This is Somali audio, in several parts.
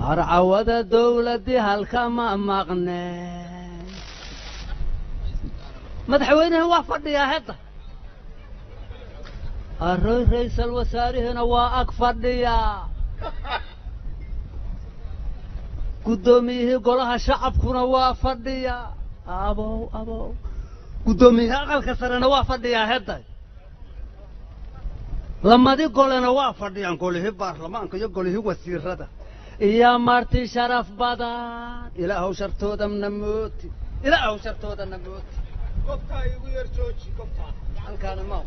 harcawada dowladdii halkama maqne madaxweynaha waa fadhiyaa hadda arroy raysal wasaarihina waa ag fadhiyaa guddoomiyihii golaha shacabkuna waa fadhiyaa abow abow guddoomiyihii aqalka sarena waa fadhiyaa hadda lamadi golena waa fadhiyaan golihii baarlamaanka iyo golihii wasiirada iyo marti sharaf badan ilaahow shartoodana mooti ilaahow shartoodana mooti kobtaa igu yar jooji kobtaa halkaana ma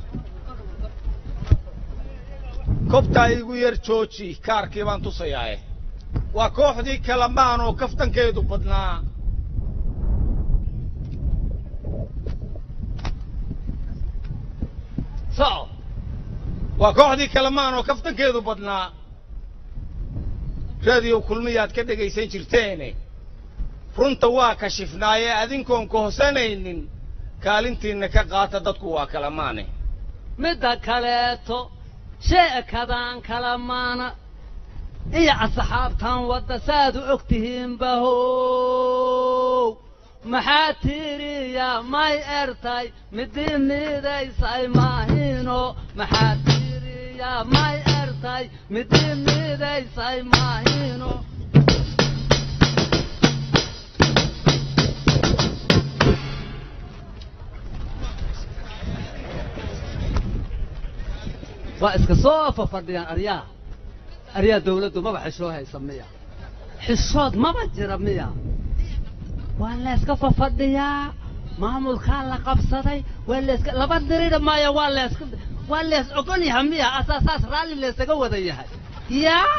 kobtaa igu yar jooji kaarkii baan tusayaaye waa kooxdii kalamaan oo kaftankeedu badnaa soco waa kooxdii kalamaan oo kaftankeedu badnaa raadiyo kulmiyaad ka dhegaysan jirteene runta waa kashifnaaye adinkoon kohsanaynin kaalintiinna ka qaata dadku waa kalamaane midda kaleeto sheekadaan kalamaana iyo asxaabtan wadda saaad u og tihiinba how maxaa tiiriya may ertay midii miidaysay maahino maxaa tiiriya may ertay midii miidaysay maahino waa iska soo fafadhiyaan aryaha aryaha dawladdu maba xishoo haysa miya xishood maba jira miya waa layska fafadhiyaa maamulkaa la qabsaday waa layska laba dirida maya waa layska waa lays ogol yahay miya asaasaas raalli laysaga wada yahay yaa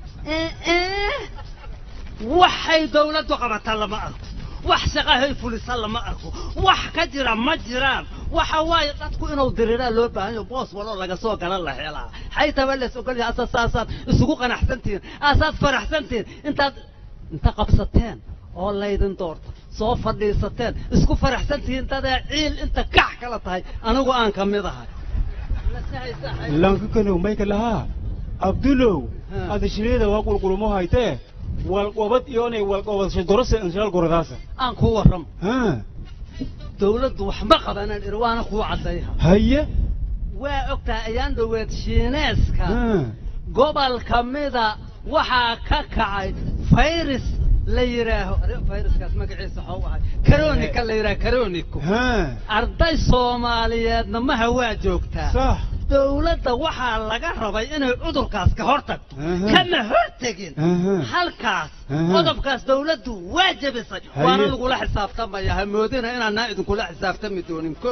waxay dawladdu qabata lama arko wax shaqahay fulisa lama arko wax ka jira ma jiraan waxa waaye dadku inuu diriraa loo baahan yaho boos waloo laga soo gala la helaa xaytaba lays ogol yahay asasaasaad isugu qanacsantihiin aasaad faraxsantihiin intaad inta qabsateen oo laydin doorta soo fadhiisateen isku faraxsantihiin dadee ciil inta kax kala tahay anigu aan ka mid ahay lankakanow mayka lahaa abdulow Ha. adashireeda waa qulqulumo haytee walqobad iyoonay walqobadasho dorose inshaal goradaasa aan kuu warramo ha dawladdu wax ma qabanaan iri waana kuu caddayha haye waa ogtahay ayaan dhoweed shiineeska ha gobol ka mida waxaa ka kacay fayris la yidhaaho are- fayraskaas magaciisa waxuu ahay karonika la yidhaha karonico ha arday soomaaliyeedna maha waa joogtaa sax dawladda waxaa laga rabay inay cudurkaas ka hor tagto Aha. kama hor tegin Aha. halkaas Aha. qodobkaas dawladdu waa jebisay Haye. waana lagula xisaabtamaya ha moodina inaanaa idinkula xisaabtami doonin ko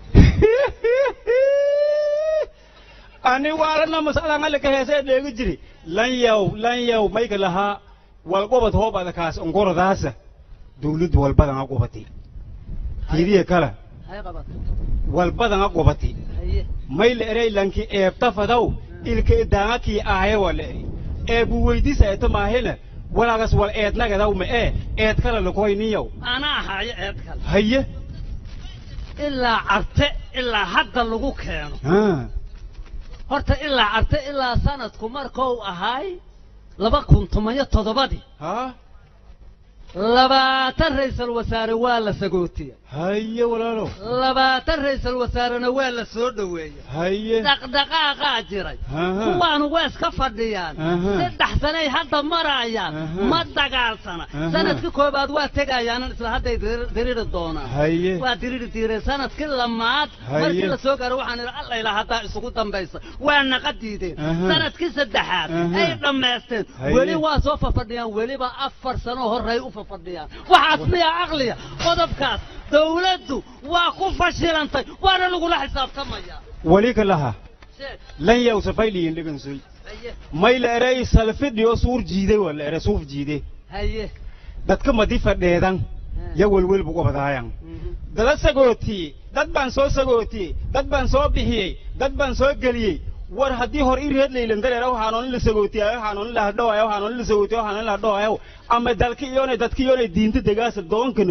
ani waalana masalan alika heesee dheegi jiri lan yaw lan yaw mayka lahaa walqobad hoobada kaas ongoradaasa dawladdu walbadan a qubati tiidiya kala hay qabato walbadan a qubati haye may la eray lanki eebta fadaw ilka idaangakii aaye wa la eri eebu weydisa eeta maahina walaagas wal eednagadaw ma ee eed kala lakoyniyaw anaa ahaayo eed kale haye ilaa carte ilaa hadda lagu keeno ha horta ilaa carte ilaa sanadku markou ahaay laba kun toban-iyo toddobadii ha labaatan ra'iisul wasaare waa la sagootiya haye walaalo labaatan ra'iisul wasaarena waa la soo dhoweeyey haye dhaqdhaqaaqaa jiray Aha. kuwaanu waa iska fadhiyaan Aha. saddex sanay hadda marayaan Aha. ma dagaalsana Aha. sanadkii koobaad waa tegayaanan isla hadday dir- diriri doonaan haye waa diriri diireen sanadkii lamaad Haye. markii la soo gaaro waxaan idhi alla ilaa haddaa isugu dambaysa waa naqa diideen Aha. sanadkii saddexaad Aha. ay dhammaysteen Haye. weli waa soo fafadhiyaan weliba afar sano horey u fafadhiyaan waxaas miyaa caqliya qodobkaas dawladdu waa ku fashilantay waana lagula xisaabtamayaa wali ka laha sheeg lan yaw safayliyin dhigansoy haye may la eray salfidhiyo suur jiiday waa la ere suuf jiide haye dadka madi fadheedan ya welwelbu qobadaayan Mhm. dada sagootiyey dad baan soo sagootiyey dad baan soo bixiyey dad baan soo geliyey war haddii hor i reed laylan dareera waxaanoon la sagootiyayo waxaanoon la hadhowayo waxaanoon la sagootiyo waxaanoon la hadhowayo ama dalka iyoonay dadka iyoonay diinta degaasa doonkanow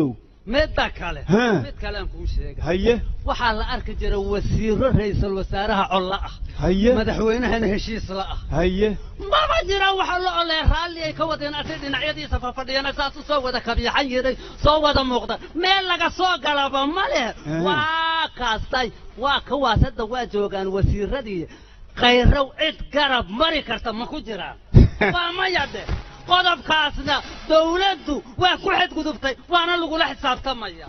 midda kale Ha. mid kalean kuu sheega haye waxaa la arki jira wasiiro ra'iisul wasaaraha colla ah haye madaxweynahana heshiis la ah haye maba jira waxa la olee raalli ay ka wadeen asay dhinacyadiisa fafadhiyana saas u soo wada kabyaxan yiray soo wada muuqda meel laga soo galaba ma leh Eh. waa kaastay waa kawaas hadda waa joogaan wasiiradii khayrow cid garab mari karta ma ku jiraan waa maya de qodobkaasna dawladdu waa ku xadgudubtay waana lagula xisaabtamaya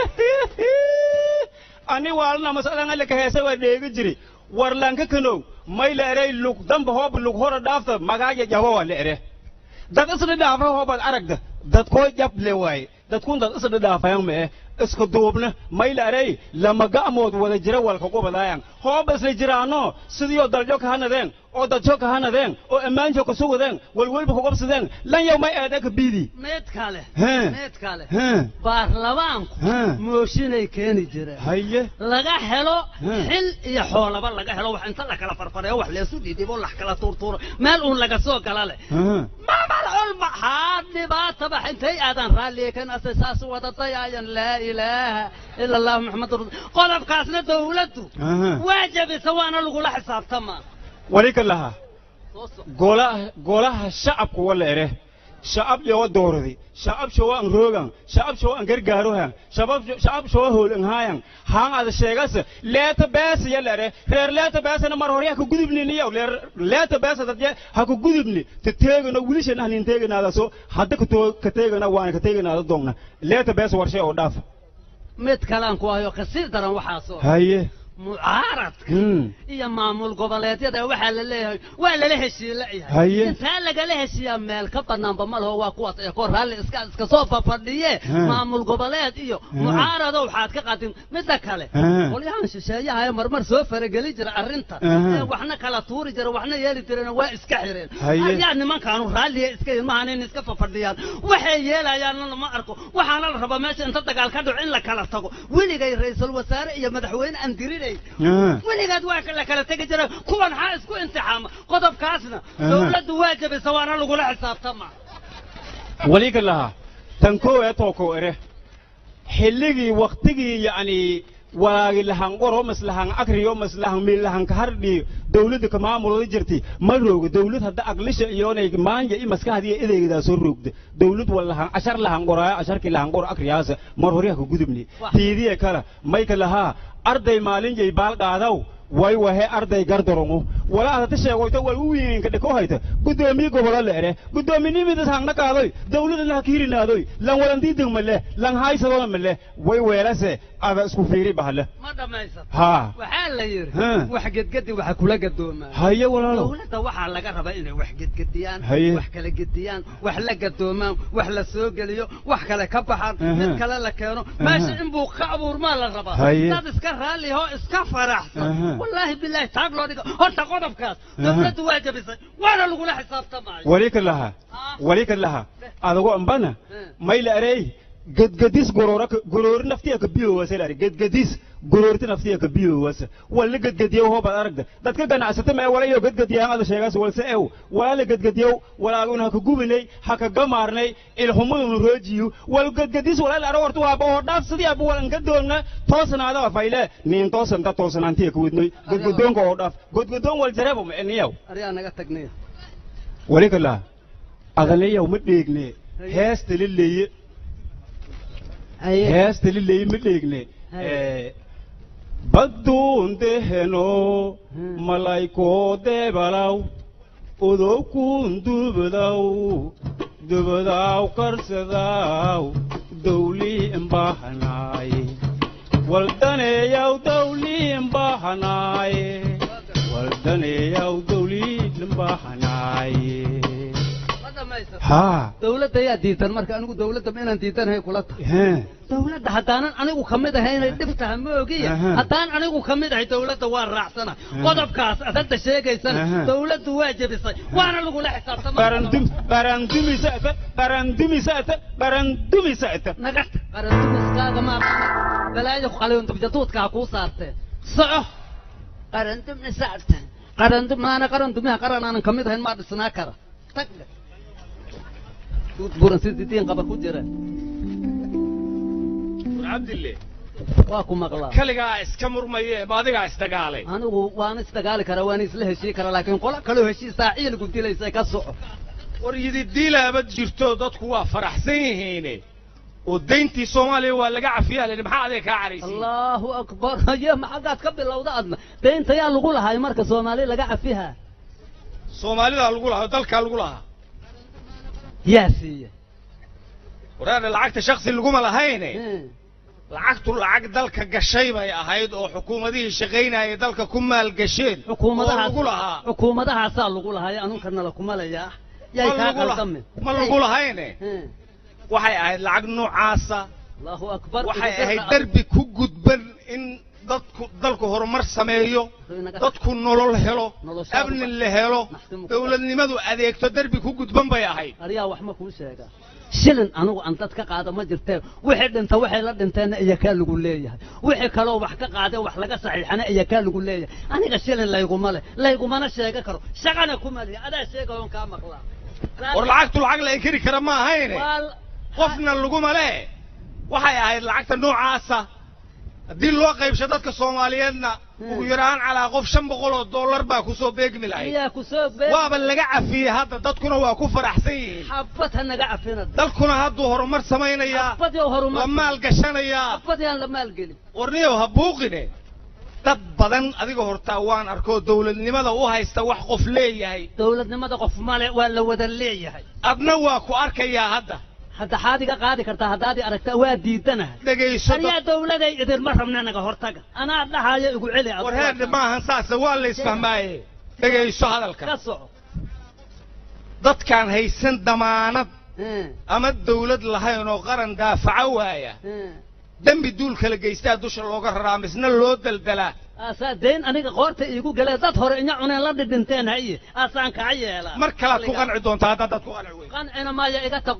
ani waalna masalan alle ka heesa waa dheegi jiri war lanka kanow may la erey lug damba hoob lug hora dhaafta magaaja jabo waa la ere dad isla dhaafa hoobad aragda dad koo jab le waaye dadkun dad isla dhaafayan mee iska duubna may la erey lama ga'mood wada jira walka gobadaayan hooba isla jiraano sidiyoo daljo ka hanadeen oo dadjo ka hanadeen oo ammaanjo ka sugadeen walwalba ka gobsadeen lan yow may eeda ka biidi mid kale He. mid kale He. baarlamaanku He. mooshinay keeni jireen haye laga helo He. xil iyo xoolaba laga helo wax inta la kala farfareeyo wax leesu dhidhibo lax kala tuurtuuro meel uun laga soo gala leh Ha. mamal culma haa dhibaataba intay aadan raalliga kan ase saas wadatay ayan laa ilaaha ila allahu maxamadu rasul qodobkaasna dawladdu Aha. waa jabisa waana lagula xisaabtamaa wali ka lahaa Soo soco. golaha golaha shacabku wala ere shacab yowa dooradi shacab showa an roogan shacab showa an gargaarohan shacab shacab showa hoolan haayan haan ada sheegasa leeta beesa yala ere reer leeta beesana mar hore ha ku gudubni niyow leer leeta beesa dadye ha ku gudubni te teegana wilishana hanin teeganaada so hadda ka too ka teegana waana ka teeganaada doogna leeta beesa warshe oo dhaafa mid kalaan ku hayo kasii daran waxaasoo haye mucaaradka hmm iyo maamul goboleedyada waxaa la leeyahay waa lala heshiila Haye. yahay intaa lagala heshiiyaa meel ka banaanba ma laho waa kuwaas ee kor raalli iska iska soo fafadhiye Ha. maamul goboleed iyo mucaarado waxaad ka qadin midda kale Ha. qolyahan shisheeyaha ee marmar soo farageli jira arrinta Aha. ee waxna kala tuuri jira waxna yeeli jireen waa iska xireen Haye. ayaa nimankaanu raalliya iska ilmahan in iska fafadhiyaan waxay yeelayaanna lama arko waxaana la rabaa meesha inta dagaal ka dhaco in la kala tago weligay ra'iisul wasaare iyo madaxweyne aan dirinay Ah. weligaad waa la kala tegi jira kuwan maxaa isku imtixaama qodobkaasna Aha. dawladdu waa jabisa waana lagula xisaabtama wali ka lahaa tan koo ee tooko ere xilligii waktigii yacni walaagi lahan qoro mas lahan akriyo mas lahan mil lahan ka hardhi dawladda ka maamulada jirti ma roogo dawlad hadda aqlisha iyoonay maanja i maskaxdiiyo edeygdaa soo roogda dawlad wal lahan cashar lahan qoraayo casharkii lahan qoro akriyaasa mar hore ha ka gudubni Wah. tiidiye kala may ka lahaa arday maalin jay baal qaadaw way wahe arday gardarongo walaa hadata sheegoyto wal u wiinka dhiko hayta gudoomiye gobola leere gudoominimidas hangna kaadoy dawladana ha kiirinaadoy lan walandiiding male lan haysadona male way weelase ada isku fiiri bahle ma dhammaysan haa waxaa la yidhi Ha. wax gedgedi waxa kula gadoomaa haye walaalow dawladda waxaa laga rabaa inay wax gedgediyaan Haye. wax kala gediyaan wax la gadoomaan wax la soo geliyo wax kale ka baxaan Aha. mid kale la keeno meesha inbuu ka abuurmaa la rabaa Haye. dad iska raalli oo iska faraxsan Aha. wallaahi bilaahi taag loo dhigo horta qodobkaas dawladdu waa jabisay waana lagula xisaabtamaayo wali ka laha Ah. wali ka laha adago ambana Eh. may la arey gedgedis gorora goroori naftiya ka biyowasa la gedgedis goroorti naftiya ka biyowasa wala gedgediyow hoobaad aragda dadka ganacsata mee wala iyo gedgediyaan ada sheegaas walse ew wala la gedgediyow walaaluna ha ka gubinay ha ka gamaarnay ilhumadunu roojiyu wal gedgedis wala la arag horta waaba oo dhaaf sidii aba walan gadoonna toosnaada fayle niin toosanta toosnaantiya ka wadnoy gedgedoonka oo dhaaf gedgedoon wal jareebo ma eniyaw aryaa naga tagnaya wali ka laha adalayaw ma dheegne heesta lileeye heesta lileeye ma dheegne Haye. badduundeheno Hmm. malaykoo deebalaw odowkuun dubadaw dubadaw karsadaaw dawlii imbahanaaye waldaneeyaw dawlii imbahanaaye waldaneeyaw dawlii imbahanaaye ma dhammaysan haa dawladda ayaa diidan marka anigu dawladda ma inaan diidanahay kula tahay hee dawladda haddaanan anigu ka mid ahay inay dhib tahay ma ogiya Aha. haddaan anigu ka mid ahay dawladda waa raacsana qodobkaas aad hadda sheegaysana Aha. dawladdu waa jebisay waana lagula xisaabtama barandum barandumisata barandumisata barandumisata nagata qarandumiskaaga ma balaayo qaliyondubjaduudka ha kuu saarteen soco qarandumisaarta qarandum maana qarandumiha qaran aanan ka mid ahayn maa dhisnaa kara tagga duud buran sidii diin qaba ku jira cabdille waa ku maqlaa kaligaa iska murmaye ma adigaa isdagaalay anigu waan isdagaali karaa waan isla heshii karaa laakiin qola kaloo heshiisaa ciilgu dilaysa ka soco war yididiilaaba jirto dadku waa faraxsan yihiine oo dayntii soomaaliya waa laga cafiyaa layidhi maxaa adiga kaa caraysiin allahu akbar ye maxaggaad ka bilowda adna deynta yaa lagu lahay marka soomaali laga cafiha soomaalidaa lagu lahaa oo dalkaa lagu lahaa yaa siiye waraana lacagta shaksi laguma lahayne Hmm. lacagtu lacag dalka gashay bay ahayd oo xukuumadihii shaqaynayay dalka ku maalgasheen oo xukuumadahaas lagu lahaa xukuumadahaasaa lagu lahay anunkana lakumalayaa yay Ma kaa lagu la- qaldamin ma lagu lahayne Hmm. waxay ahayd lacag noocaasa allahu akbar waxay ahayd derbi ku gudban in dadku dalku horumar sameeyo dadku nolol helo Noloshaadu amni ba- la helo Maxkamu- dowladnimadu adeegto derbi ku gudban bay ahayd ariyaa wax ma kuu sheega shilin anigu aan dad ka qaada ma jirtee wixii dhinta waxay la dhinteenna iyo kaa lagu leeyahay wixii kaloo wax ka qaadee wax laga saxiixana iyo kaa lagu leeyahay aniga shilin layguma leh laygumana sheega karo shaqana kuma lihi adaa sheegayoon kaa maqlaa war lacagtu lacag la inkiri kara ma ahayne Waa- qofna laguma le waxay ahayd lacagta noocaasa haddii loo qaybsho dadka soomaaliyeedna ugu yaraan calaa qof shan boqol oo dollar baa kusoo beegmi lahayd ayaa ku soo beeg waaba laga cafiyey hadda dadkuna waa ku faraxsan yihiin xabad ha naga cafinad dalkuna hadduu horumar samaynayaa xabad yow la horumar maal gashanayaa xabad yaan la maalgelin warniyow ha buuqine dad badan adiga hortaa waan arkoo dowladnimada u haysta wax qof leeyahay dowladnimada qof male waa la wada leeyahay adna waa ku arkayaa hadda hadda xaad iga qaadi kartaa haddaad i aragta waa diidanahay dhegayso ariyaa dawladay idinma rabna naga hortaga anaa dhahayo igu celi adigu. war heerde maahan saase waa la isfahmaaye dhegayso ka hadalka soco dadkaan haysan damaanad Hmm, ama dawlad lahayn oo qaran daafaca waaya hmm. dembi duul kala geystaa dusha looga raraa misna loo daldalaa aasaa dayn aniga qoorta iigu galee dad hore inya cuneen la dhidhinteen haye aasaan kaa yeelaa mar kalaad ku qanci doontaa haddaad dad ku qanci weyn qancina maaya iga tag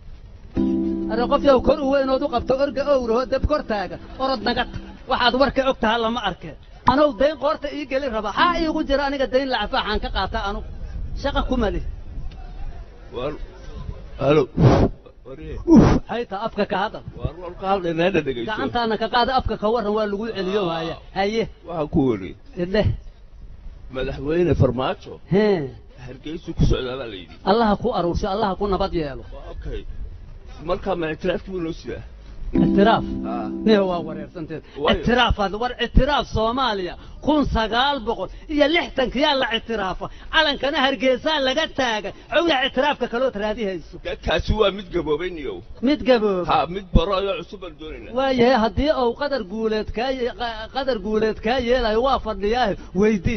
are qof yow kor u weynood u qabto orga owraho deb kor taaga orod naga tag waxaad warka og taha lama arkeen anow dayn qoorta ii geli raba xaa iigu jira aniga dayn lacafaaxaan ka qaataa anugu shaqa kuma lih war halo waree hayta afka ka hadal war walka hadlaynaana dhegayso gacantaana ka qaada afka ka warran waa lagu celiyo haya haye waxaan ku wari idheh madaxweyne farmaajo hee hargeysu ku socdaa baa la yidhi allaha ku aruursho allaha ku nabad yeelo okay markaa ma ictiraafkii buu noo sidaa ictiraaf haa miya waa wareersanteed Waayo. ictiraafaad war ictiraaf soomaaliya kun sagaal boqol iyo lixtankiyaa la ictiraafa calankana hargeysaa laga taagay cowya ictiraafka kalood raadihayso dadkaasi waa mid gaboobay niyow mid gabooba haa mid baro ayoo cusub baan doonaynaa waayahay haddii uu qadar guuleed kaa ye- qa- qadar guuleed kaa yeelayo waa fadhiyaahe weydii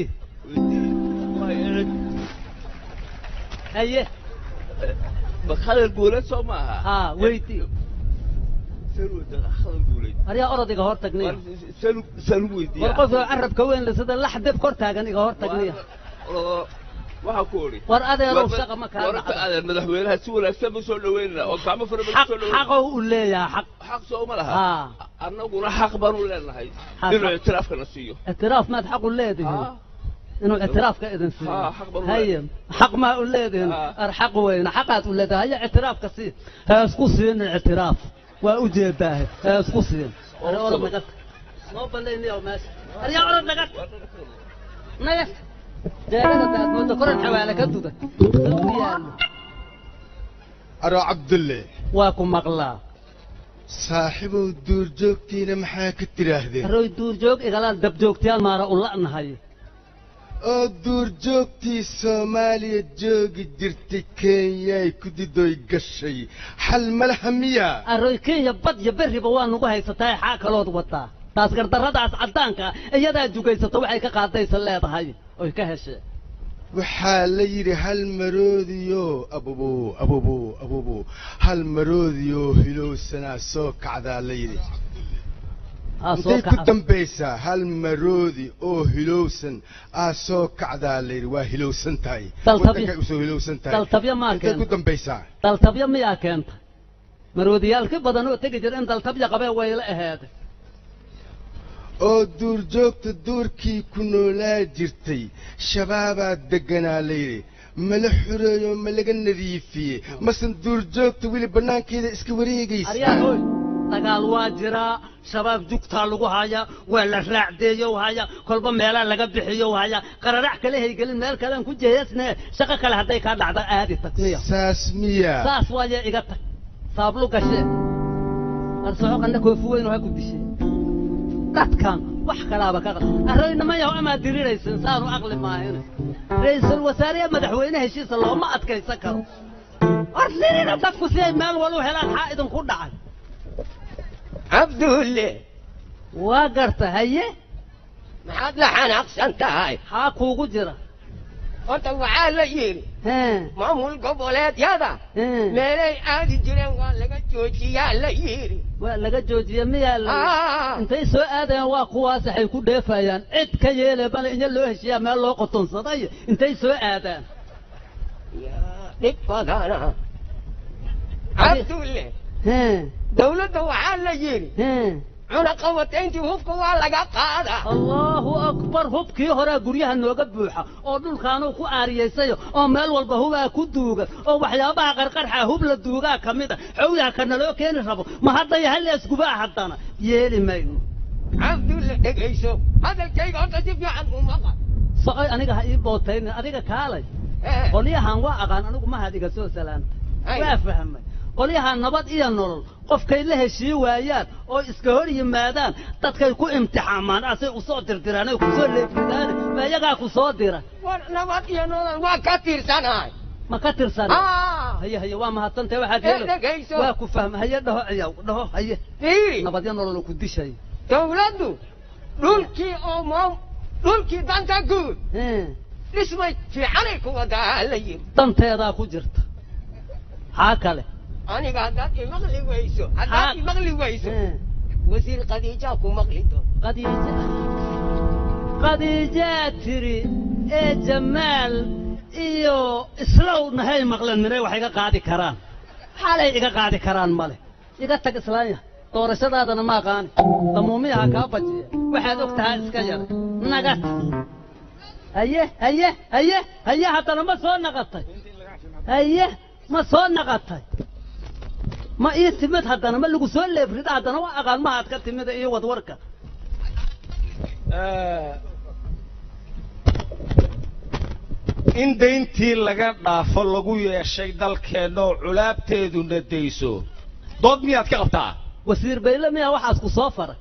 haye bakadar guuleed soo maaha haa weydii salwada khadar guuleed aryaa orod iga hor tagniya salu salu weydiiya war qofka carabka weyn le sida lax deb kor taagan iga hor tagniya waxaa ku odhi war adeerow shaqa ma kaa wararka dhacda adeer madaxweynaha si wanaagsan buu soo dhaweynana oo gacmo fara badan xaq soo dhaweynana xaqow u leeyahay xaq xaq soo ma laha haa annaguna xaq baan u leenahay Xaq. inuu ictiraafkana siiyo ictiraaf maad xaq u leedihiin haa inuu ictiraafka idin siiyo haa, xaq baan u haye xaq maa u leedihiin Haa. ar xaq weyne xaqaad u leedahay haya ictiraafka sii ha isku siinin ictiraaf waa u jeedaahe ha isku siin are orod naga noo ballayniyow meesha aryaa orod naga naga jeegada daadmooda koran xawaale ka duda u yaallo aro cabdulle waa ku maqlaa saaxiibow duurjoogtiina maxaa ka tidhaahdeen arooy duurjoog igalaan dabjoogtayaal maara u la'nahay oo duurjoogtii soomaaliya joogi jirtay kenyay ku didoy gashay xal malaha miyaa arooy kenya bad iyo berriba waa nagu haysataa xaa kalood wataa taas gardarradaas caddaanka ah iyadaa jugaysato waxay ka qaadaysa leedahay oy ka heshee waxaa la yidhi hal maroodiyo abubu abubu abubu hal maroodiyo hilowsanaa soo kacdaa la yidhi aa soo intay ku kaca dambaysaa hal maroodi oo hilowsan aa soo kacdaa la yidhi waa hilowsan tahay Daltabyo- waddankay usoo hilowsan tahay daltabyo maa intay ku keenta dambaysaa daltabyo miyaa keenta maroodiyaalki badan oo tegi jira in daltabyo qabee wayla aheeday oo duurjoogta duurkii ku noolaa jirtay shabaabaa degganaa layidhi mala xureeyo ma laga nadiifiyey masan duurjoogta weli bannaankeeda iska wareegaysa aryaa hooy dagaal waa jiraa shabaab jugtaa lagu hayaa waa la raacdeeyo hayaa kolba meelaa laga bixiyo hayaa qararac kale haygelin meel kalean ku jeesne shaqo kale hadday kaa dhacda aadi tagniya saas miya saas waaye iga tag saablu gashee arsoxo qanna koofi weyn oo ha ku dishe dadkan wax kalaaba ka arraynama yaho amaad diriraysin saanu aqli maahine ra-iisul wasaare madaxweyne heshiisa looma adkaysan karo ardirina dadku si ay meel walu helaan xaa idinku dhacay cabdulle waa garta haye maxaad la xanaaqsan tahay xaa kuugu jira horta waxaa la yidhi hee maamul goboleedyada hee meelay aadi jireen waa laga joojiyaa la yidhi waa laga joojiye miyaa la Ah. intay soo aadayaan waa kuwaas waxay ku dheefayaan cid ka yeele bale inya loo heshiiyaa meel loo qotonsaday intay soo aadaan yaa dhib badana cabdulle hee dawladda waxaa la yidhi hee cunaqabatayntii hubka waa laga qaadaa allahu akbar hubkii horaa guryaha nooga buuxa oo dhulkaanuu ku aariyaysayo oo meel walba hubaa ku duuga oo waxyaabaha qarqarxa hub la duugaa ka mid a xowyaha ka naloo keeni rabo ma haddaya halleesgubaa haddana yeeli mayno cabdulle dhegayso hadalkayga horta si fiican u maqal socoy aniga ha ii bootaynin adiga kaalay Eh, qolyahan waa aqaan anigu mahad iga soo salaamta Ay. waa fahmay qolyahan nabad iyo nolol qofkay la heshii waayaan oo iska hor yimaadaan dadkay ku imtixaamaan asay usoo dirdiraan ay kusoo leefridaan ma iyagaa ku soo dira war nabad iyo nolol waa ka tirsanahay ma ka tirsan Ah, haye haye waa mahadsantahay waxaad Eh, yeelo dhegayso. waa ku fahma haye dhaho ciyaw dhaho haye fiiri nabadyo nolol ku dishay dawladdu dhulkii oo maam dhulkii danta guud Hee, dhismay fiicanay ku wadaa la yidhi danteedaa ku jirta xaa kale aniga haddaad imaqli weyso Ah. haddaad imaqli weyso Hee, wasiir khadiijaa ku maqli doon qadiija qadiijaa tiri ee jamaal iyo islow nahay maqlan miray wax iga qaadi karaan xalay iga qaadi karaan male iga tag islaanya doorashadaadana ma aqaani damuumiyaha kaa bajiya waxaad og tahaa iska yaray nagad haye haye haye haye haddana ma soo naqatay haye ma soo naqatay ma ii timid haddana ma lagu soo leefrida haddana waa aqaan mahaad ka timida iyo wadwarka in dayntii laga dhaafo lagu yeeshay dalkeenna oo culaabteeduna dayso dood miyaad ka qabtaa wasiir bayle miyaa waxaas ku soo faray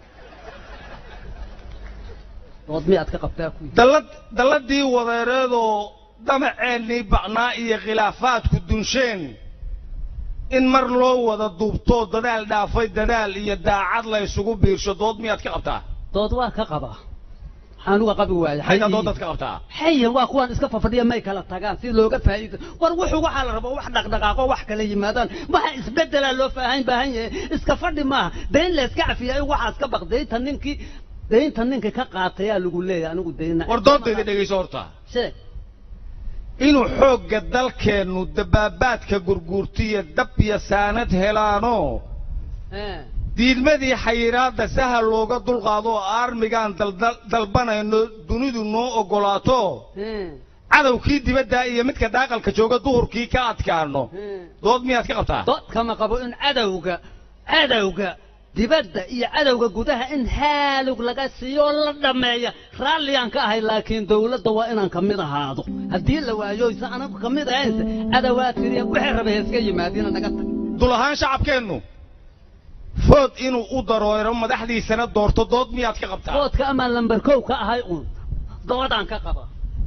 dood miyaad ka qabtaa ku yidhi dallad dalladii wadeereedoo damaceennii bacnaa iyo khilaafaadku dunsheen in mar loo wada duubtoo dadaal dhaafay dadaal iyo daacad la isugu biirsho dood miyaad ka qabtaa dood waa ka qabaa waxaan uga qabi waaya xayna doodaad ka qabtaa xayan waa kuwaan iska fafadhiya may kala tagaan si looga faa'iido war wuxuu waxaa la rabaa wax dhaqdhaqaaqo wax kala yimaadaan waxa isbedelaa loo faahan baahan yahay iska fadhi maaha dayn la iska cafiya in waxaas ka baq daynta ninkii daynta ninkii ka qaatayaa lagu leeyahay anigu dayna war doodayda dhegayso horta sheeg inuu xoogga dalkeennu dabaabaadka gurguurtiyo dab iyo saanad helaanoo Ee, diidmadii xayiraadda sahal looga dulqaado oo aarmigaan daldal- dalbanayno dunidu noo oggolaato ee, cadowkii dibadda iyo midka daaqalka jooga duhurkii ka adkaano ee. dood miyaad ka qabtaa dood kama qabo in cadowga cadowga dibadda iyo cadowga gudaha in haalug laga siiyo oo la dhammeeya raalliyaan ka ahay laakiin dawladda waa inaan ka mid ahaado haddii la waayoysa anagu ka mid ahaynse cadowaa tiriya waxay rabay iska yimaadiina naga tag dul ahaan shacabkeennu food inuu u daroero madaxdiisana doorto dood miyaad ka qabtaa foodka amaan lambar kow ka ahay uun doodaan ka qaba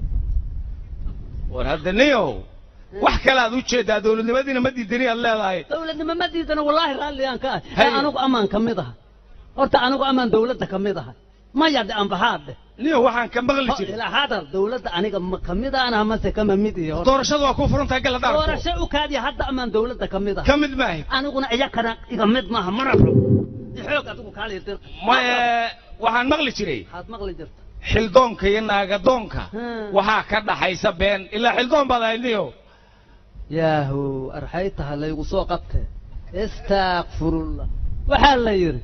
war hadda niyow wax kale aad u jeedaa dowladnimadiina ma diidani aad leedahay dawladnimo ma diidana wallaahi raalliyaan ka ahay Hay. ee anigu amaan ka mid aha horta anigu amaan dawladda ka mid ahay maya dhe ambahaadhe niyow waxaan ka maqli jiray ilaa hadal dawladda aniga ma ka mid ahna mase kama mid iyo horta doorashadu waa ku furan tahay gala daarku doorasho u kaadiya hadda amaan dawladda ka mid ah ka mid maahay aniguna iyakana iga mid maaha mana rabo xoog adigu kaaliya dir maye waxaan maqli jiray waxaad maqli jirta xildoonka iyo naagadoonka Hmm. waxaa ka dhaxaysa been ilaa xildoon baad ahayd niyow yaahu arxay taha laygu soo qabtee istaakfirullah waxaa la yidhi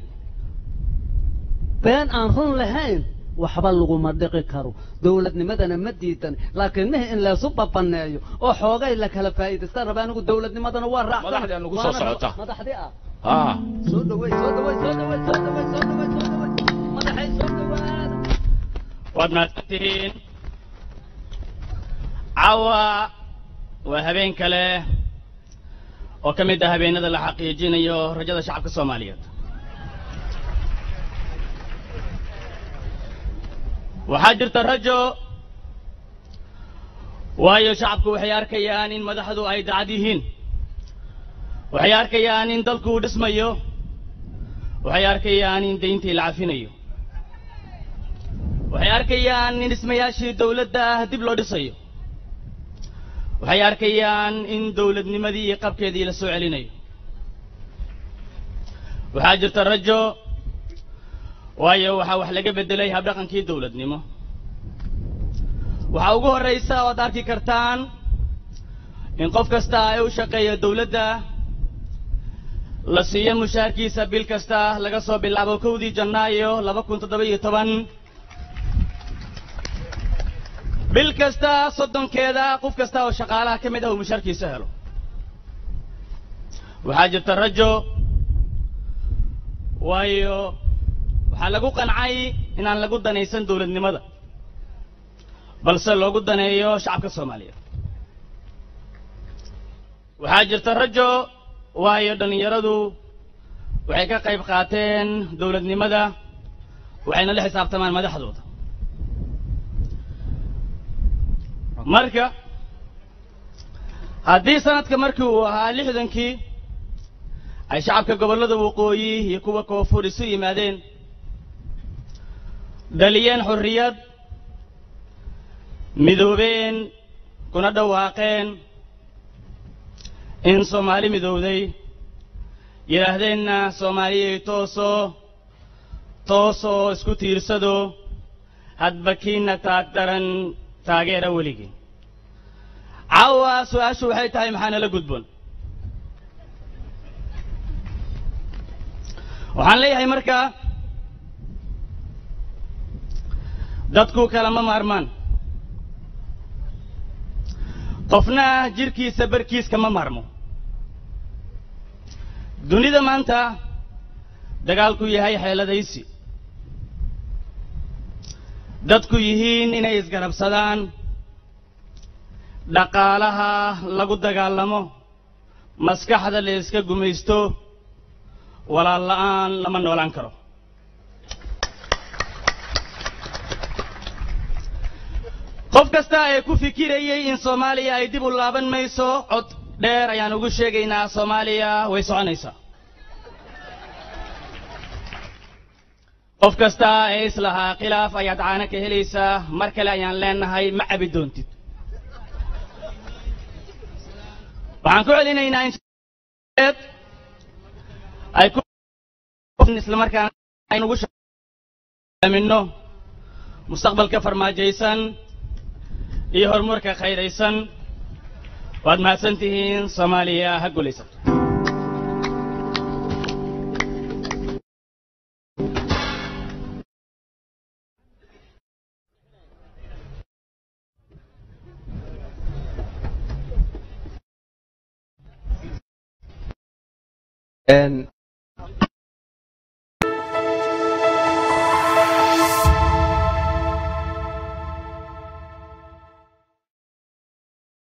been aan run lahayn waxba laguma dhiqi karo dawladnimadana ma diidan laakiin mihi in laysu babaneeyo oo xoogay la kala faa'iidaystaan raba anigu dawladnimadana waa raacsan Madaxdii aan ugu soo Waana raba- socota. madaxdii ah haa soo dhaweey soo dhaweey soo dhaweey soo dhaweey soo dhaweey soo dhaweey madaxay soo dhawaada waad mahadsantihiin caawa waa habeen kale oo ka mid ah habeenada la xaqiijinayo rajada shacabka soomaaliyeed waxaa jirta rajo waayo shacabku waxay arkayaan in madaxdu ay dacad yihiin waxay arkayaan in dalku uu dhismayo waxay arkayaan in dayntii la cafinayo waxay arkayaan in dhismayaashii dawladda ah dib loo dhisayo waxay arkayaan in dawladnimadii iyo qabkeedii la soo celinayo waxaa jirta rajo waayo waxaa wax laga beddelay habdhaqankii dawladnimo waxaa ugu horraysa oad arki kartaan in qof kasta ay u shaqeeyo dawladda la siiyo mushaarkiisa bil kasta laga soo bilaabo kowdii janaayo laba kun toddoba iyo toban bil kasta soddonkeeda qof kasta oo shaqaalaha ka mid ah uu mushaarkiisa helo waxaa jirta rajo waayo waxaa lagu qancay inaan lagu danaysan dawladnimada balse loogu daneeyo shacabka soomaaliyeed waxaa jirta rajo waayo dhallinyaradu waxay ka qayb qaateen dawladnimada waxayna la xisaabtamaan madaxdooda marka haddii sanadka markii uu ahaa lixdankii ay shacabka gobollada waqooyi iyo kuwa koonfur isu yimaadeen dhaliyeen xorriyad midoobeen kuna dhawaaqeen in soomaali midowday yidhaahdeenna soomaaliyay toosoo toosoo isku tiirsado hadba kiina taag daran taageera weligii caawa su-aashu waxay tahay maxaa nala gudboon waxaan leeyahay markaa dadku kalama maarmaan qofna jirkiisa barkiis kama maarmo dunida maanta dagaalku yahay xeeladaysi dadku yihiin inay isgarabsadaan dhaqaalaha lagu dagaalamo maskaxda la iska gumaysto walaal la'aan lama noolaan karo qof kasta ee ku fikirayay in soomaaliya ay dib u laaban mayso cod dheer ayaan ugu sheegaynaa soomaaliya way soconaysaa qof kasta ee islahaa khilaaf ayaad caana ka helaysaa mar kale ayaan leenahay ma cabi doontid waxaan ku celinaynaa in ay ku islamarkaana aynugu aaminno mustaqbalka farmaajaysan iyo horumarka khayraysan waad mahadsan tihiin soomaaliya ha gulaysan And